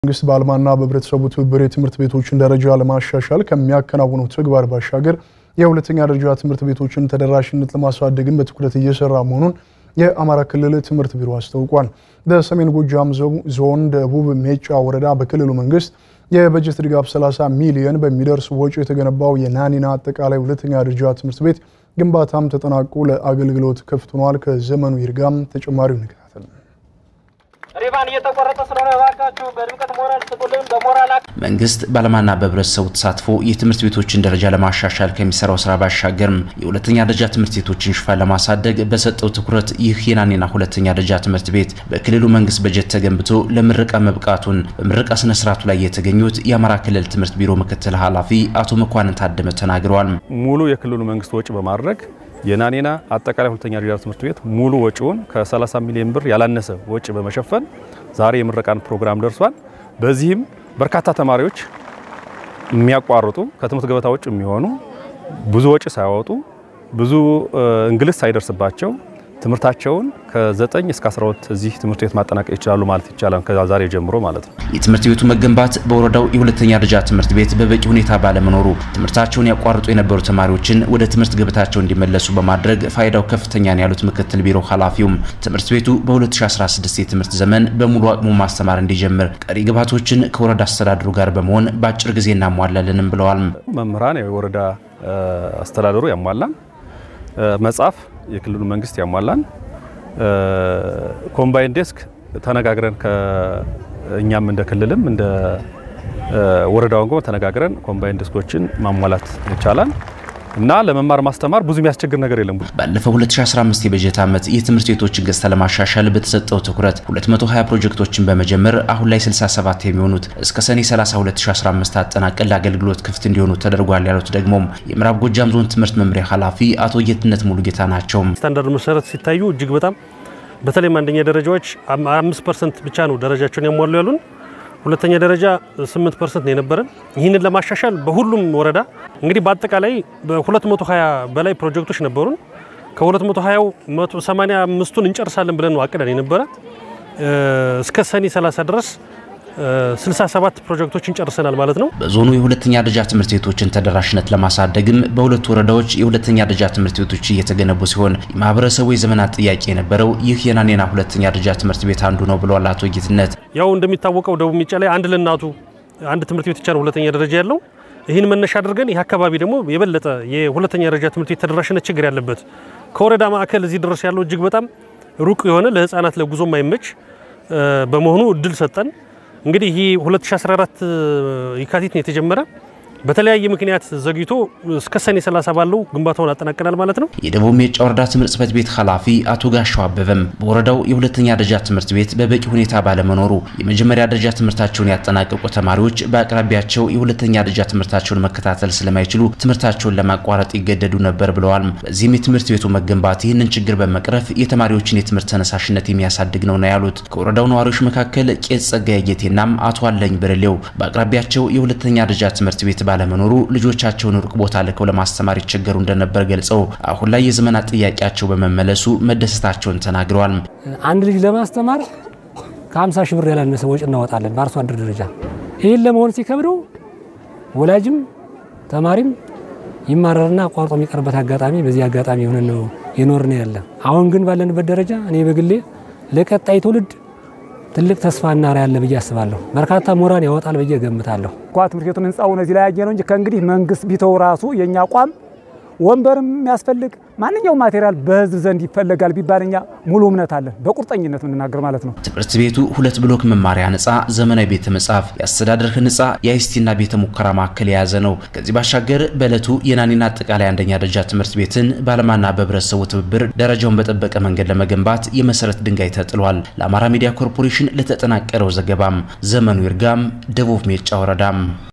መንግስት በአልማና በህብረተሰቡ ትብብር የትምህርት ቤቶችን ደረጃ ለማሻሻል ከሚያከናውነው ተግባር ባሻገር የሁለተኛ ደረጃ ትምህርት ቤቶችን ተደራሽነት ለማሳደግም በትኩረት እየሰራ መሆኑን የአማራ ክልል ትምህርት ቢሮ አስታውቋል። በሰሜን ጎጃም ዞን ደቡብ ሜጫ ወረዳ በክልሉ መንግስት የበጀት ድጋፍ 30 ሚሊዮን በሚደርስ ወጪ የተገነባው የናኒና አጠቃላይ ሁለተኛ ደረጃ ትምህርት ቤት ግንባታም ተጠናቆ ለአገልግሎት ክፍት ሆኗል። ከዘመኑ ይርጋም ተጨማሪው እንከታተል። ሪባን እየተቆረጠ ስለሆነ እባካችሁ በድምቀት ሞራል ስጡልን። በሞራል መንግስት በዓለማና በህብረተሰቡ ተሳትፎ የትምህርት ቤቶችን ደረጃ ለማሻሻል ከሚሰራው ስራ ባሻገርም የሁለተኛ ደረጃ ትምህርት ቤቶችን ሽፋን ለማሳደግ በሰጠው ትኩረት ይህ የናኒና ሁለተኛ ደረጃ ትምህርት ቤት በክልሉ መንግስት በጀት ተገንብቶ ለምረቃ መብቃቱን በምረቃ ስነ ስርዓቱ ላይ የተገኙት የአማራ ክልል ትምህርት ቢሮ ምክትል ኃላፊ አቶ መኳንን ታደመ ተናግረዋል። ሙሉ የክልሉ መንግስት ወጪ በማድረግ የናኒና አጠቃላይ ሁለተኛ ደረጃ ትምህርት ቤት ሙሉ ወጪውን ከ30 ሚሊዮን ብር ያላነሰ ወጪ በመሸፈን ዛሬ የምረቃን ፕሮግራም ደርሷል። በዚህም በርካታ ተማሪዎች የሚያቋርጡ ከትምህርት ገበታ ውጭ የሚሆኑ ብዙ ወጪ ሳያወጡ ብዙ እንግልት ሳይደርስባቸው ትምህርታቸውን ከ9 እስከ 12 እዚህ ትምህርት ቤት ማጠናቀቅ ይችላሉ ማለት ይቻላል። ከዛሬ ጀምሮ ማለት ነው። የትምህርት ቤቱ መገንባት በወረዳው የሁለተኛ ደረጃ ትምህርት ቤት በበቂ ሁኔታ ባለመኖሩ ትምህርታቸውን ያቋርጡ የነበሩ ተማሪዎችን ወደ ትምህርት ገበታቸው እንዲመለሱ በማድረግ ፋይዳው ከፍተኛ ነው ያሉት ምክትል ቢሮ ኃላፊውም ትምህርት ቤቱ በ2016 የትምህርት ዘመን በሙሉ አቅሙ ማስተማር እንዲጀምር ቀሪ ግብዓቶችን ከወረዳ አስተዳደሩ ጋር በመሆን በአጭር ጊዜ እናሟላለንም ብለዋል። መምህራን የወረዳ አስተዳደሩ ያሟላን መጽሐፍ የክልሉ መንግስት ያሟላን ኮምባይን ዴስክ ተነጋግረን ከእኛም እንደ ክልልም እንደ ወረዳውን ጎ ተነጋግረን ኮምባይን ዴስኮችን ማሟላት ይቻላል እና ለመማር ማስተማር ብዙ የሚያስቸግር ነገር የለም። ባለፈው 2015 የበጀት ዓመት የትምህርት ቤቶችን ገጽታ ለማሻሻል በተሰጠው ትኩረት 220 ፕሮጀክቶችን በመጀመር አሁን ላይ 67 የሚሆኑት እስከ ሰኔ 30 2015 አጠናቀን ለአገልግሎት ክፍት እንዲሆኑ ተደርጓል ያሉት ደግሞ የምዕራብ ጎጃም ዞን ትምህርት መምሪያ ኃላፊ አቶ ጌትነት ሙሉጌታ ናቸው። ስታንዳርድ መሰረት ሲታዩ እጅግ በጣም በተለይም አንደኛ ደረጃዎች 5 ፐርሰንት ብቻ ነው ደረጃቸውን ያሟሉ ያሉን ሁለተኛ ደረጃ 8 ፐርሰንት ነው የነበረን። ይህንን ለማሻሻል በሁሉም ወረዳ እንግዲህ በአጠቃላይ በ220 በላይ ፕሮጀክቶች ነበሩን። ከ220ው 185ቱን እንጨርሳለን ብለን ነው አቅደን የነበረ እስከ ሰኔ 30 ድረስ 67 ፕሮጀክቶችን ጨርሰናል ማለት ነው። በዞኑ የሁለተኛ ደረጃ ትምህርት ቤቶችን ተደራሽነት ለማሳደግም በሁለቱ ወረዳዎች የሁለተኛ ደረጃ ትምህርት ቤቶች እየተገነቡ ሲሆን የማህበረሰቡ የዘመናት ጥያቄ የነበረው ይህ የናኒና ሁለተኛ ደረጃ ትምህርት ቤት አንዱ ነው ብለዋል አቶ ጌትነት። ያው እንደሚታወቀው ደቡብ ሜጫ ላይ አንድ ለእናቱ አንድ ትምህርት ቤት ብቻ ነው ሁለተኛ ደረጃ ያለው። ይህን መነሻ አድርገን ይህ አካባቢ ደግሞ የበለጠ የሁለተኛ ደረጃ ትምህርት ቤት ተደራሽነት ችግር ያለበት ከወረዳ ማዕከል እዚህ ድረስ ያለው እጅግ በጣም ሩቅ የሆነ ለህፃናት ለጉዞ ማይመች በመሆኑ እድል ሰጠን። እንግዲህ ይህ 2014 የካቲት ነው የተጀመረ። በተለያየ ምክንያት ዘግይቶ እስከ ሰኔ 30 ባለው ግንባታውን አጠናቀናል ማለት ነው። የደቡብ ሜጫ ወረዳ ትምህርት ጽሕፈት ቤት ኃላፊ አቶ ጋሻው አበበም በወረዳው የሁለተኛ ደረጃ ትምህርት ቤት በበቂ ሁኔታ ባለመኖሩ የመጀመሪያ ደረጃ ትምህርታቸውን ያጠናቀቁ ተማሪዎች በአቅራቢያቸው የሁለተኛ ደረጃ ትምህርታቸውን መከታተል ስለማይችሉ ትምህርታቸውን ለማቋረጥ ይገደዱ ነበር ብለዋል። በዚህም የትምህርት ቤቱ መገንባት ይህንን ችግር በመቅረፍ የተማሪዎችን የትምህርት ተነሳሽነት የሚያሳድግ ነው ነው ያሉት። ከወረዳው ነዋሪዎች መካከል ቄስ ጸጋዬ ጌቴናም አቶ አለኝ ብርሌው በአቅራቢያቸው የሁለተኛ ደረጃ ትምህርት ቤት ባለመኖሩ ልጆቻቸውን ሩቅ ቦታ ልከው ለማስተማር ይቸገሩ እንደነበር ገልጸው አሁን ላይ የዘመናት ጥያቄያቸው በመመለሱ መደሰታቸውን ተናግረዋል። አንድ ልጅ ለማስተማር ከ50 ሺህ ብር ያላነሰ ወጪ እናወጣለን በአርሶ አደር ደረጃ። ይህን ለመሆን ሲከብደው ወላጅም ተማሪም ይማረርና አቋርጦ የሚቀርበት አጋጣሚ በዚህ አጋጣሚ የሆነ ነው የኖርን ያለ። አሁን ግን ባለንበት ደረጃ እኔ በግሌ ለቀጣይ ትውልድ ትልቅ ተስፋና ራዕይ ያለ ብዬ አስባለሁ። በርካታ ምሁራን ያወጣል ብዬ ገምታለሁ። እንኳ ትምህርት ቤቱን ህንፃውን እዚህ ላይ ያየ ነው እንጂ ከእንግዲህ መንግስት ቢተው ራሱ የእኛ አቋም ወንበርም የሚያስፈልግ ማንኛውም ማቴሪያል በህዝብ ዘንድ ይፈለጋል ቢባል እኛ ሙሉ እምነት አለን፣ በቁርጠኝነት የምንናገር ማለት ነው። ትምህርት ቤቱ ሁለት ብሎክ መማሪያ ህንፃ፣ ዘመናዊ ቤተ መጻፍ፣ የአስተዳደር ህንፃ፣ የአይሲቲና ቤተ ሙከራ ማዕከል የያዘ ነው። ከዚህ ባሻገር በዕለቱ የናኒና አጠቃላይ አንደኛ ደረጃ ትምህርት ቤትን በዓለማና በህብረተሰቡ ትብብር ደረጃውን በጠበቀ መንገድ ለመገንባት የመሰረት ድንጋይ ተጥሏል። ለአማራ ሚዲያ ኮርፖሬሽን ለተጠናቀረው ዘገባም ዘመኑ ይርጋም፣ ደቡብ ሜጫ ወረዳም